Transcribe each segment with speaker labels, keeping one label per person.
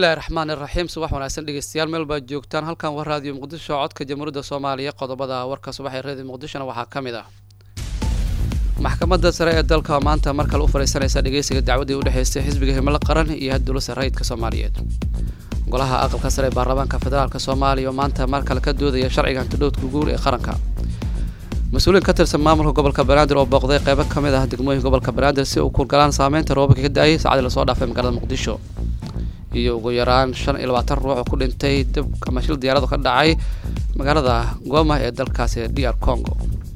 Speaker 1: bismillahi raxmaani raxiim subax wanaagsan dhegeystayaal meel baad joogtaan halkan waa raadiyo muqdisho codka jamhuuriyadda soomaaliya qodobada warka subax ee raadiyo muqdishona waxaa ka mid ah maxkamadda sare ee dalka maanta mar kale u fadhiisanaysa dhegeysiga dacwadii u dhexeysay xisbiga himilo qaran iyo dowladda rayidka soomaaliyeed golaha aqalka sare ee baarlamaanka federaalk soomaaliya oo maanta mar kale ka doodaya sharciga hantidhowdka guur ee qaranka mas-uuliin ka tirsan maamulka gobolka banaadir oo booqday qeybo ka mid ah degmooyinka gobolka banaadir si uu kurgalaan saameynta roobabka ka da-ayay saacadii lasoo dhaafay magaalada muqdisho iyo ugu yaraan shan iyo labaatan ruux oo ku dhintay dib ama shil diyaaradu ka dhacay magaalada goma ee dalkaasi d r congo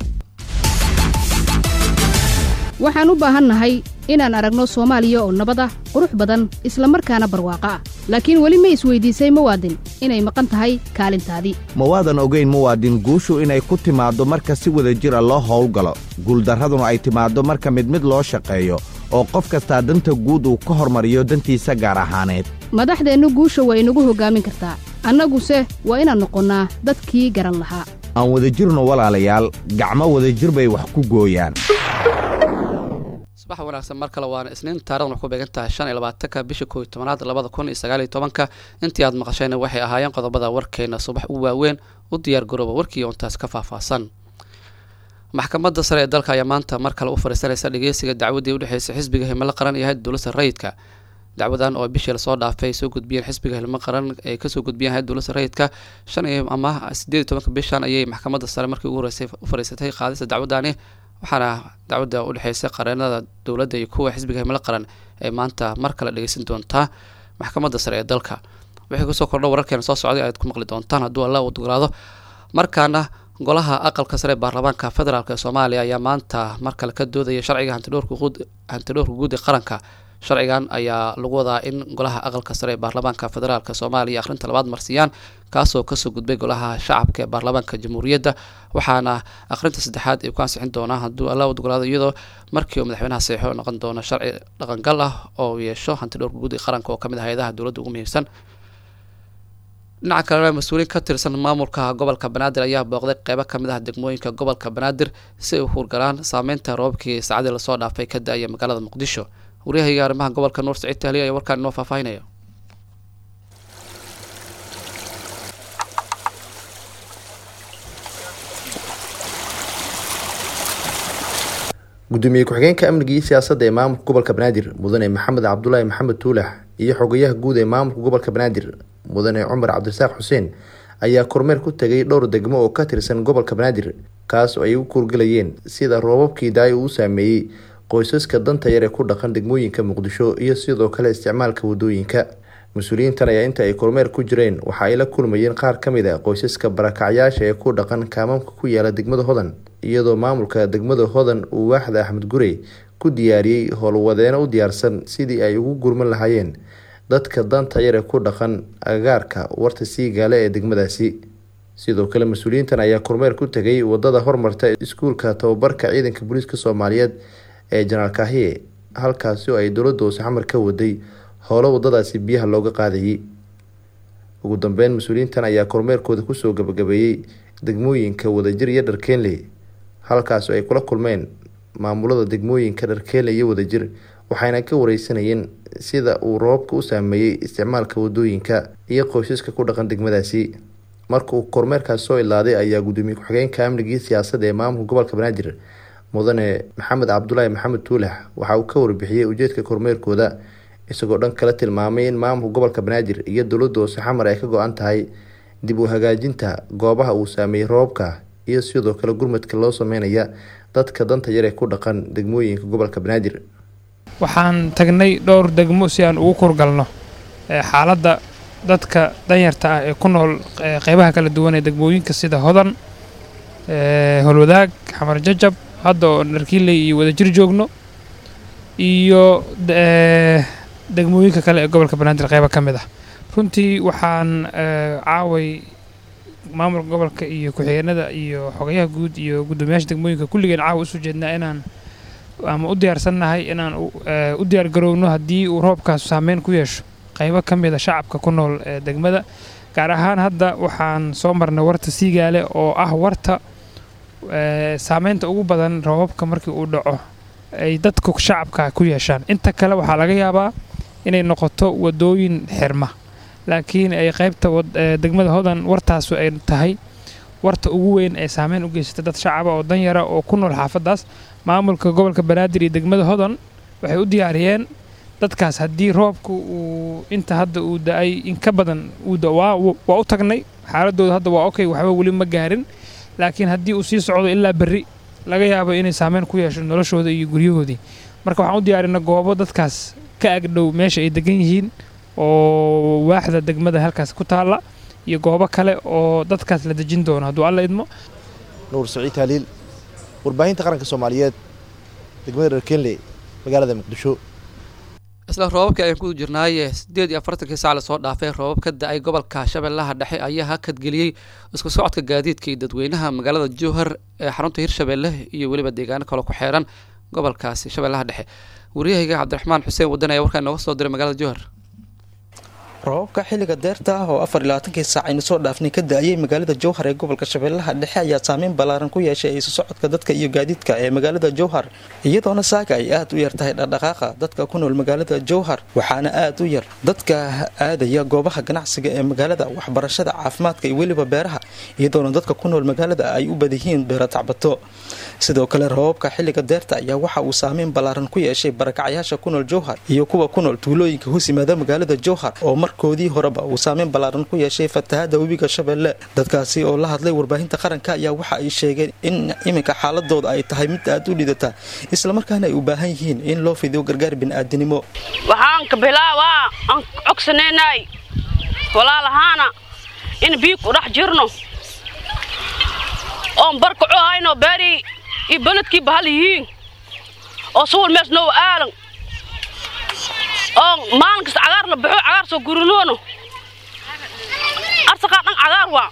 Speaker 2: waxaan u baahannahay inaan aragno soomaaliya oo nabad ah qurux badan isla markaana barwaaqo ah laakiin weli ma isweydiisay muwaadin inay maqan tahay kaalintaadii
Speaker 3: ma waadan ogayn muwaadin guushu inay ku timaaddo marka si wada jira loo howlgalo guuldarraduna ay timaaddo marka mid mid loo shaqeeyo oo qof kastaa danta guud uu ka hormariyo dantiisa gaar ahaaneed
Speaker 2: madaxdeennu guusha waa inagu hoggaamin kartaa annaguse waa inaan noqonnaa dadkii garan lahaa
Speaker 3: aan wadajirno walaalayaal gacmo wadajir bay wax ku gooyaan
Speaker 1: subax wanaagsan mar kale waana isniin taarikhdan wax ku beegan tahay shan iyo labaatanka bisha kooiyo tobanaad labada kun iyo sagaal iyo tobanka intii aad maqashayna waxay ahaayeen qodobada warkeena subax u waaweyn u diyaar garooba warkii oontaas ka faahfaahsan maxkamadda sare ee dalka ayaa maanta mar kale u fadhiisanaysa dhegeysiga dacwadii u dhexeysay xisbiga himilo qaran iyo hay dowladda rayidka dacwadan oo bishii lasoo dhaafay soo gudbiyeen xisbiga hilmo qaran ay kasoo gudbiyeen hay dowladda rayidka shan iyo ama sideed iyo tobanka bishan ayay maxkamadda sare markii ugu horeysay u fadhiisatay qaadista dacwadani waxaana dacwadda u dhexeysay qareenada dowladda iyo kuwa xisbiga himilo qaran ee maanta mar kale dhegeysan doontaa maxkamadda sare ee dalka wixii kusoo kordho wararkeena soo socday ayaad ku maqli doontaan hadduu alla uu dogolaado markaana golaha aqalka sare ee baarlamaanka federaalk ee soomaaliya ayaa maanta mar kale ka doodaya sharciga hantidhowrka guud ee qaranka sharcigan ayaa lagu wadaa in golaha aqalka sare ee baarlamaanka federaalk soomaaliya akhrinta labaad marsiyaan kaasoo kasoo gudbay golaha shacabka ee baarlamaanka jamhuuriyadda waxaana akhrinta saddexaad ay ku ansixin doonaa hadduu alla udogolaado iyadoo markii uu madaxweynaha saxiixo noqon doono sharci dhaqangal ah oo yeesho hantidhowrka guud ee qaranka oo kamid ah hay-adaha dowladda ugu muhiimsan dhinaca kalena mas-uuliin ka tirsan maamulka gobolka banaadir ayaa booqday qeybo kamid ah degmooyinka gobolka banaadir si ay u hurgalaan saameynta roobabkii saacadii lasoo dhaafay ka da-aya magaalada muqdisho waryahayga arrimaha gobolka nuur saciid tahliya ayaa warkaan inoo faahfaahinaya
Speaker 4: gudoomiye ku-xigeenka amniga iyo siyaasadda ee maamulka gobolka banaadir mudane maxamed cabdulaahi maxamed tuulax iyo xogayaha guud ee maamulka gobolka banaadir mudane cumar cabdirasaaq xuseen ayaa kormeer ku tegay dhowr degmo oo ka tirsan gobolka banaadir kaas oo ay u kuurgalayeen sida roobabkii daay uu saameeyey qoysaska danta yar ee ku dhaqan degmooyinka muqdisho iyo sidoo kale isticmaalka wadooyinka mas-uuliyiintan ayaa inta ay kormeer ku jireen waxa ay la kulmayeen qaar ka mid a qoysaska barakacyaasha ee ku dhaqan kaamamka ku yaala degmada hodan iyadoo maamulka degmada hodan uu waaxda axmed gurey ku diyaariyey howlwadeeno u diyaarsan sidii ay ugu gurman lahaayeen dadka danta yar ee ku dhaqan agagaarka warta siigaale ee degmadaasi sidoo kale mas-uuliyiintan ayaa kormeer ku tegay wadada hormarta iskuulka tababarka ciidanka booliiska soomaaliyeed ee janaal kaahiye halkaasi oo ay dowladda hoose xamar ka waday howlo wadadaasi biyaha looga qaadayay ugu dambeyn mas-uuliyiintan ayaa kormeerkooda kusoo gabagabeeyey degmooyinka wadajir iyo dharkeenley halkaas oo ay kula kulmeen maamulada degmooyinka dharkeenley iyo wadajir waxayna ka wareysanayeen sida uu roobabka u saameeyey isticmaalka wadooyinka iyo qoysaska ku dhaqan degmadaasi marka uu kormeerkaas soo ilaaday ayaa gudoomiye ku-xigeenka amnigii siyaasadda ee maamulka gobolka banaadir mudane maxamed cabdulaahi maxamed tuulax waxa uu ka warbixiyey ujeedka kormeerkooda isagoo dhan kala tilmaamay in maamulka gobolka banaadir iyo dowladda hoose xamar ay ka go-an tahay dib u hagaajinta goobaha uu saameeyey roobabka iyo sidoo kale gurmadka loo sameynaya dadka danta yar ee ku dhaqan degmooyinka gobolka banaadir
Speaker 5: waxaan tagnay dhowr degmo si aan ugu kurgalno xaaladda dadka danyarta ah ee ku nool qeybaha kala duwan ee degmooyinka sida hodan holwadaag xamar jajab hadda oo dharkiiley iyo wadajir joogno iyo degmooyinka kale ee gobolka banaadir qeybo ka mid ah runtii waxaan caaway maamulka gobolka iyo ku-xigeenada iyo xogayaha guud iyo guddoomiyaasha degmooyinka kulligeen caawa usoo jeednaa inaan ama u diyaarsannahay inaan u diyaar garowno haddii uu roobkaas saameyn ku yeesho qeybo ka mid a shacabka ku nool ee degmada gaar ahaan hadda waxaan soo marnay warta siigaale oo ah warta saameynta ugu badan roobabka markii uu dhaco ay dadku shacabka ku yeeshaan inta kale waxaa laga yaabaa inay noqoto wadooyin xirma laakiin ay qaybta degmada hodan wartaasu ay tahay warta ugu weyn ee saameyn u geysata dad shacaba oo danyara oo ku nool xaafaddaas maamulka gobolka banaadir iyo degmada hodan waxay u diyaariyeen dadkaas haddii roobka uu inta hadda uu da-ay in ka badan waa u tagnay xaaladooda hadda waa okay waxba weli ma gaarin laakiin haddii uu sii socdo ilaa berri laga yaabo inay saameyn ku yeesho noloshooda iyo guryahoodii marka waxaan u diyaarinay goobo dadkaas ka agdhow meesha ay degan yihiin oo waaxda degmada halkaas ku taalla iyo goobo kale oo dadkaas la dejin doono hadduu alla idmo
Speaker 6: nuur saciid taaliil warbaahinta qaranka soomaaliyeed degmada reer kenley magaalada muqdisho
Speaker 1: isla roobabkii ayaan ku jirnaaye siddeed iyo afartankii sac lasoo dhaafay roobab ka da-ay gobolka shabeellaha dhexe ayaa hakadgeliyey isku socodka gaadiidka iyo dadweynaha magaalada jowhar ee xarunta hirshabeelle iyo weliba deegaano kale ku xeeran gobolkaasi shabeellaha dhexe waryahayga cabdiraxmaan xuseen wadan ayaa warkaa inooga soo diray magaalada jowhar
Speaker 7: roobabka xilliga deerta ah oo afar iyo labaatankii saac aynu soo dhaafnay ka da-ayay magaalada jowhar ee gobolka shabeellaha dhexe ayaa saameyn ballaaran ku yeeshay isu socodka dadka iyo gaadiidka ee magaalada jowhar iyadoona saaga ay aad u yar tahay dhaqdhaqaaqa dadka ku nool magaalada jowhar waxaana aad u yar dadka aadaya goobaha ganacsiga ee magaalada waxbarashada caafimaadka iyo weliba beeraha iyadoona dadka ku nool magaalada ay u badayihiin beera tacbato sidoo kale roobabka xilliga deerta ayaa waxa uu saameyn ballaaran ku yeeshay barakacyaasha ku nool jowhar iyo kuwa ku nool tuulooyinka hoos yimaada magaalada jowhar oo markoodii horeba uu saameyn ballaaran ku yeeshay fatahada webiga shabeelle dadkaasi oo la hadlay warbaahinta qaranka ayaa waxa ay sheegeen in iminka xaaladooda ay tahay mid aad u dhidata islamarkaana ay u baahan yihiin in loo fidiyo gargaar bini'aadinimo
Speaker 8: waxaan ka bilaabaa aan cogsanaynay walaalahaana in biig ku dhex jirno oon barkaco hayno beerii iyo beledkii bahal yihiin oo suwal mees noo aalan oon maalin kasta cagaar la baxo cagaar soo gurinoono arsaqaa dhan cagaar waa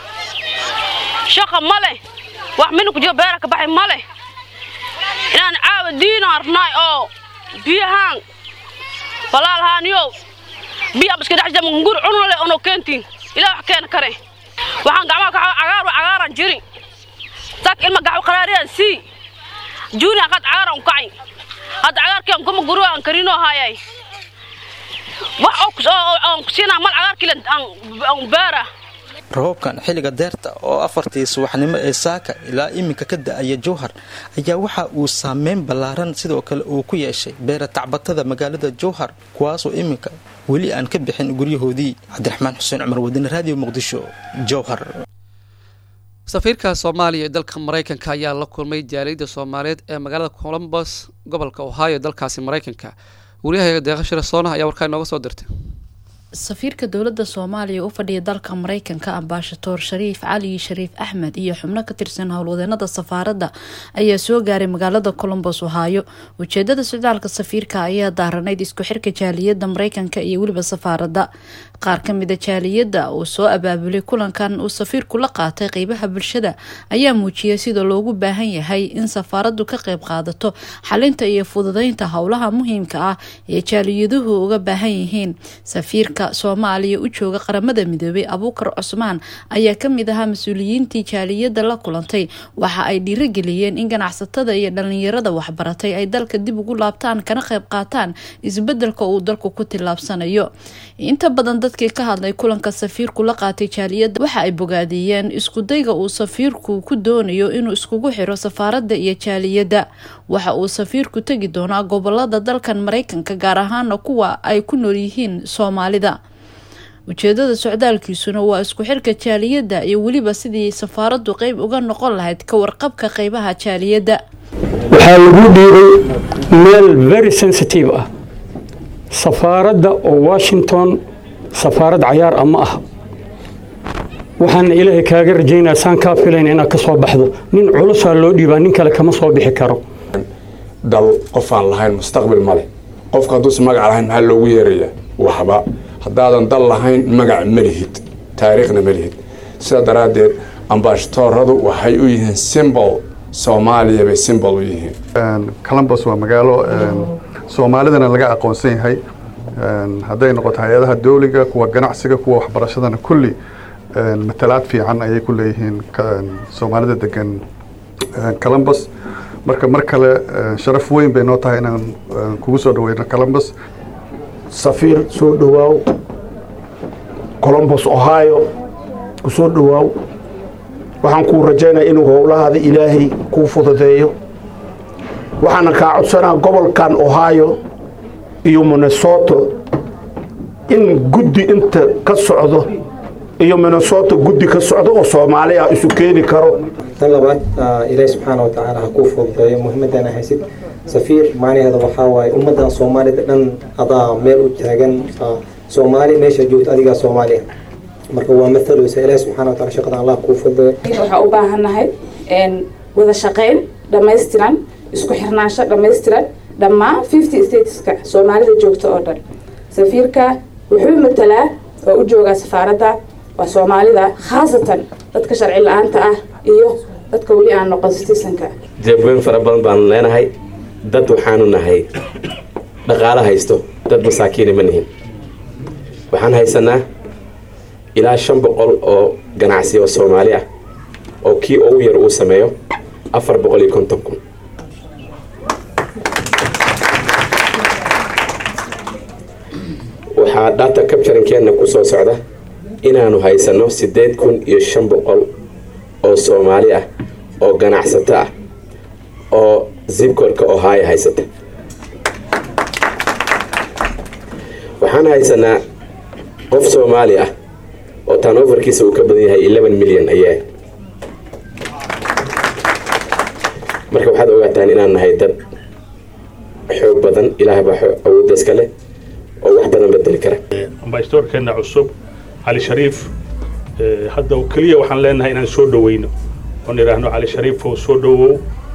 Speaker 8: shaqa ma leh wax mina ku jiro beera ka baxay ma leh inaan caawa diinaan rabnaay oo biyahaan walaalhaaniyow biyaa iska dhex jama ngur cunno leh onoo keentiin ilaa wax keena kare waxaan gacmaha ka cagaar waa cagaaran jiri sak ilma gaxw qaraariyaan sii juuniya qad cagaaran kacay hadda cagaarkii aan kuma guru aan karinoo hayay wax oo kusiinaa mal cagaarkii aan baara
Speaker 7: roobabkan xilliga deerta oo afartii subaxnimo ee saaka ilaa iminka ka da-aya jowhar ayaa waxa uu saameyn ballaaran sidoo kale uu ku yeeshay beera tacbatada magaalada jowhar kuwaasoo iminka weli aan ka bixin guryahoodii cabdiraxmaan xuseen cumar wadine raadiyo muqdisho jowhar
Speaker 1: safiirka soomaaliya ee dalka maraykanka ayaa la kulmay jaaliyadda soomaaliyeed ee magaalada colombos gobolka ohio dalkaasi maraykanka waryahaga deeqa shirasoona ayaa warkaa inooga soo dirtay
Speaker 9: safiirka dowladda soomaaliya u fadhiya dalka maraykanka ambaashadoor shariif cali shariif axmed iyo xubno ka tirsan howlwadeenada safaaradda ayaa soo gaaray magaalada colombos ohaayo ujeedada socdaalka safiirka ayaa daaranayd isku xirka jaaliyadda maraykanka iyo weliba safaaradda qaar ka mida jaaliyadda uu soo abaabulay kulankan uu safiirku la qaatay qeybaha bulshada ayaa muujiyay sida loogu baahan yahay in safaaraddu ka qeyb qaadato xalinta iyo fududeynta howlaha muhiimka ah ee jaaliyaduhu uga baahan yihiin safiirka soomaaliya u jooga qaramada midoobay abuukar cusmaan ayaa kamid ahaa mas-uuliyiintii jaaliyadda la kulantay waxa ay dhiirageliyeen in ganacsatada iyo dhalinyarada waxbaratay ay dalka dib ugu laabtaan kana qeyb qaataan isbedelka uu dalku ku tillaabsanayo inta badan dadkii ka hadlay kulanka safiirku la qaatay jaaliyadda waxa ay bogaadiyeen iskudayga uu safiirku ku doonayo inuu iskugu xiro safaaradda iyo jaaliyadda waxa uu safiirku tegi doonaa gobolada dalkan maraykanka gaar ahaana kuwa ay ku nool yihiin soomaalida ujeedada socdaalkiisuna waa isku xirka jaaliyadda iyo weliba sidii safaaraddu qeyb uga noqon lahayd ka warqabka qeybaha jaaliyadda
Speaker 10: waxaa lagu dhiibay meel very sensitive ah safaaradda oo washington safaarad cayaar ah ma aha waxaana ilaahay kaaga rajaynaa saan kaa filayn inaad ka soo baxdo nin culusaa loo dhiibaa nin kale kama soo bixi karo
Speaker 11: dal qofaan lahayn mustaqbil ma leh qofka hadduusan magac lahayn maxaa loogu yeerayaa waxba haddaadan dal lahayn magac ma lihid taariikhna ma lihid sidaa daraaddeed ambaashadooradu waxay u yihiin simbol soomaaliya bay simbol u yihiin
Speaker 12: columbus waa magaalo soomaalidana laga aqoonsan yahay hadday noqoto hay-adaha dowliga kuwa ganacsiga kuwa waxbarashadana kulli matalaad fiican ayay ku leeyihiin soomaalida degan columbus marka mar kale sharaf weyn bay noo tahay inaan kugu soo dhaweyno columbus
Speaker 10: safiir soo dhowaaw
Speaker 13: colombos ohio ku soo dhowaaw waxaan kuu rajaynaya inuu howlahaada ilaahay kuu fududeeyo waxaana kaa codsanaa gobolkan ohio iyo minnesoto in guddi inta ka socdo iyo minnesota guddi ka socdo oo soomaali ah isu keeni karo
Speaker 14: tan labaad ilaahi subxaana wa tacaala ha kuu fududeeyo muhiimadana haysid safiir macnaheeda waxaa waaye ummaddan soomaalida dhan adaa meel u taagan soomaali meesha joogto adigaa soomaali ah marka waa mathaloosa ilaahi subxaana wa taala shaqada allah kuu fududeeyo
Speaker 15: waxaa u baahannahay wada shaqayn dhammaystiran isku xirnaansho dhammaystiran dhammaan fifty stateska soomaalida joogta oo dhan safiirka wuxuu matalaa oo u joogaa safaaradda waa soomaalida khaasatan dadka sharci la-aanta ah iyo dadka weli aan noqon citizenka
Speaker 16: jeebweyn fara badan baanu leenahay dad waxaanu nahay dhaqaalo haysto dad masaakiina ma nihin waxaan haysanaa ilaa shan boqol oo ganacsi oo soomaali ah oo kii ugu yar uu sameeyo afar boqol iyo konton kun waxaa data capturingkeenna ku soo socda inaanu haysanno siddeed kun iyo shan boqol oo soomaali ah oo ganacsato ah oo zibkorka ohio haysata waxaan haysanaa qof soomaali ah oo tanoverkiisa uu ka badan yahay eleven milyan ayaa marka waxaad ogaataan inaan nahay dad xoog badan ilaah baa awoodda iska leh oo wax badan bedeli kara
Speaker 17: ambasadorkeena cusub cali shariif hadda keliya waxaan leenahay inaan soo dhoweyno oon idhaahno cali shariifow soo dhowow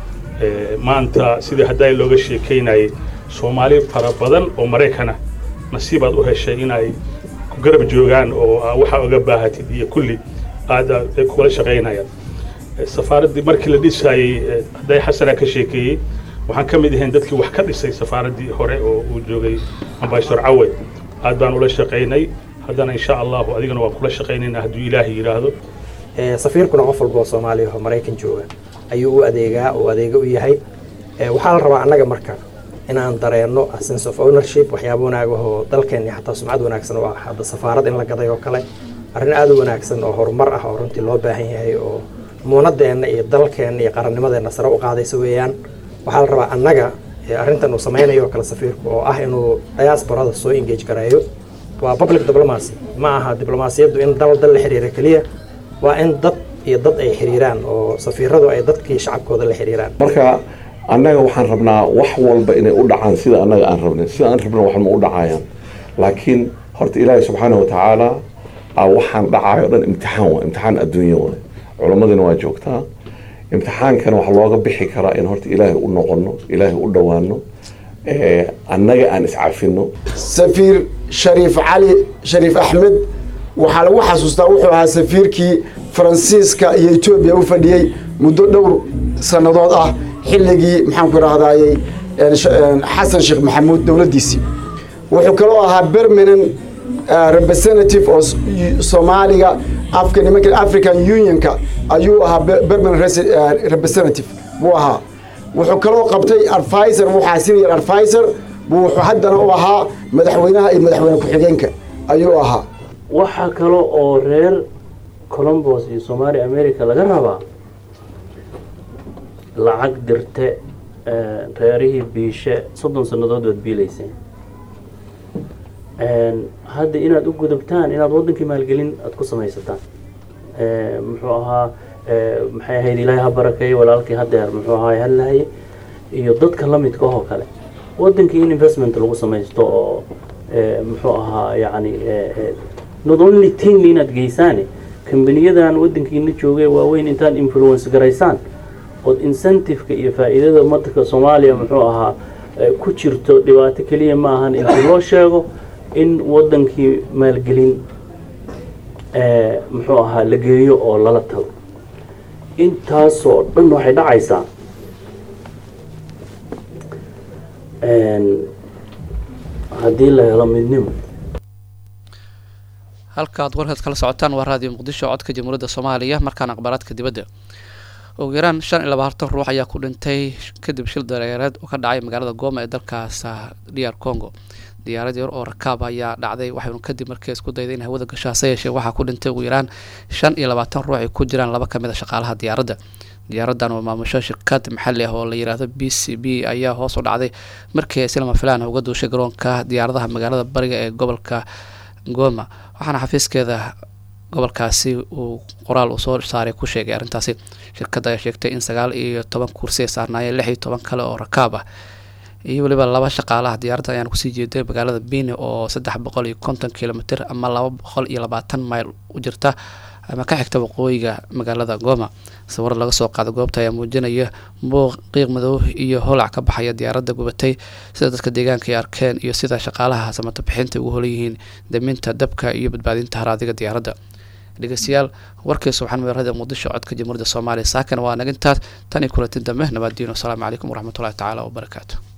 Speaker 17: maanta sidii haddaa looga sheekaynayay soomaali fara badan oo maraykana nasiibaad u heshay inay ku garab joogaan oo waxaa oga baahatid iyo kulli aad kula shaqaynayaan safaaraddii markii la dhisayey hadday xasana ka sheekeeyey waxaan ka mid ahayn dadkii wax ka dhisay safaaraddii hore oo uu joogay ambasador cawed aad baan ula shaqaynay haddana insha allahu adigana waan kula shaqaynaynaa hadduu ilaahay yidhaahdo
Speaker 14: safiirkuna qof walba oo soomaaliya oo maraykan jooga ayuu u adeegaa oo adeega u yahay waxaa la rabaa annaga marka inaan dareenno sense of ownership waxyaaba wanaag oo dalkeenni xataa sumcad wanaagsan oo ah hadda safaarad in la gaday oo kale arrin aad u wanaagsan oo horumar ah oo runtii loo baahan yahay oo muunadeenna iyo dalkeenna iyo qarannimadeenna sare u qaadaysa weeyaan waxaa la rabaa annaga arrintan uu samaynayo oo kale safiirku oo ah inuu diasporada soo engage gareeyo waa public diplomacy ma aha diblomaasiyaddu in dal dal la xiriira keliya waa in dad iyo dad ay xiriiraan oo safiiradu ay dadkii shacabkooda la xiriiraan
Speaker 18: marka annaga waxaan rabnaa wax walba inay u dhacaan sida annaga aan rabnin sida aan rabna wax ma u dhacayaan laakiin horta ilaahi subxaana wa tacaala waxaan dhacayo dhan imtixaan waa imtixaan adduunya waay culammadina waa joogtaa imtixaankana waxaa looga bixi karaa in horta ilaahay u noqono ilaahay u dhowaano annaga aan iscafino
Speaker 19: safiir shariif cali shariif axmed waxaa lagu xasuustaa wuxuu ahaa safiirkii faransiiska iyo etoobiya u fadhiyey muddo dhowr sannadood ah xilligii maxaanku idhahdayey xasan sheekh maxamuud dowladdiisii wuxuu kaloo ahaa bermanan representative oo soomaaliga afka nimanka african unionka ayuu ahaa bermanan representative buu ahaa wuxuu kaloo qabtay advisor waxaa senior advisor buu wuxuu haddana u ahaa madaxweynaha iyo madaxweyne ku-xigeenka ayuu ahaa
Speaker 20: waxaa kale oo reer colombos iyo somaali america laga rabaa lacag dirte reerihii biishe soddon sannadood baad biilayseen hadda inaad u gudubtaan inaad waddankii maalgelin aad ku samaysataan muxuu ahaa maxay ahayd ilaahay ha barakeeyo walaalkii hadeer muxuu ahaa hadlahaye iyo dadka la midka oo kale waddankii in investment lagu samaysto oo muxuu ahaa yacni not only tin inaad geysaane kambaniyadan waddankiina joogay waaweyn intaad influence garaysaan ood incentive-ka iyo faa'iidada madanka soomaaliya muxuu ahaa ku jirto dhibaato keliya ma ahan intii loo sheego in waddankii maalgelin muxuu ahaa la geeyo oo lala tago intaasoo dhan waxay dhacaysaa haddii la helo midnimo
Speaker 1: halkaad warkaad kala socotaan waa raadiyo muqdisho codka jamhuuriyadda soomaaliya markaan aqbaraadka dibadda ugu yaraan shan iyo labaatan ruux ayaa ku dhintay kadib shil dareereed oo ka dhacay magaalada gooma ee dalkaas dr congo diyaarad yar oo rakaab ayaa dhacday waxaynu kadib markii isku dayday in hawada gasho hase yeeshee waxaa ku dhintay ugu yaraan shan iyo labaatan ruux ay ku jiraan laba kamid a shaqaalaha diyaaradda diyaaradan oo maamusho shirkad maxali ah oo la yiraahdo b c b ayaa hoos u dhacday markii ay si lama filaan uga duushay garoonka diyaaradaha magaalada bariga ee gobolka goma waxaana xafiiskeeda gobolkaasi uu qoraal uu soo saaray ku sheegay arrintaasi shirkadda ayaa sheegtay in sagaal iyo toban kursi ay saarnaayeen lix iyo toban kale oo rakaab ah iyo weliba laba shaqaalaha diyaaradda ayaan kusii jeeday magaalada bini oo saddex boqol iyo konton kilomitr ama laba boqol iyo labaatan mayl u jirta ama ka xigta waqooyiga magaalada goma sawir laga soo qaada goobta ayaa muujinaya buuq qiiq madow iyo holac ka baxaya diyaaradda gubatay sida dadka deegaanka ay arkeen iyo sida shaqaalaha samata bixinta ugu holan yihiin daminta dabka iyo badbaadinta haraadiga diyaaradda dhegeystayaal warkii subxaan weerarada muqdisho codka jamhuuriyadda soomaaliya saakan waa nagintaas tan iyo kulanti dambe nabadiino asalaamu calaykum waraxmatullahi tacaala wabarakaatu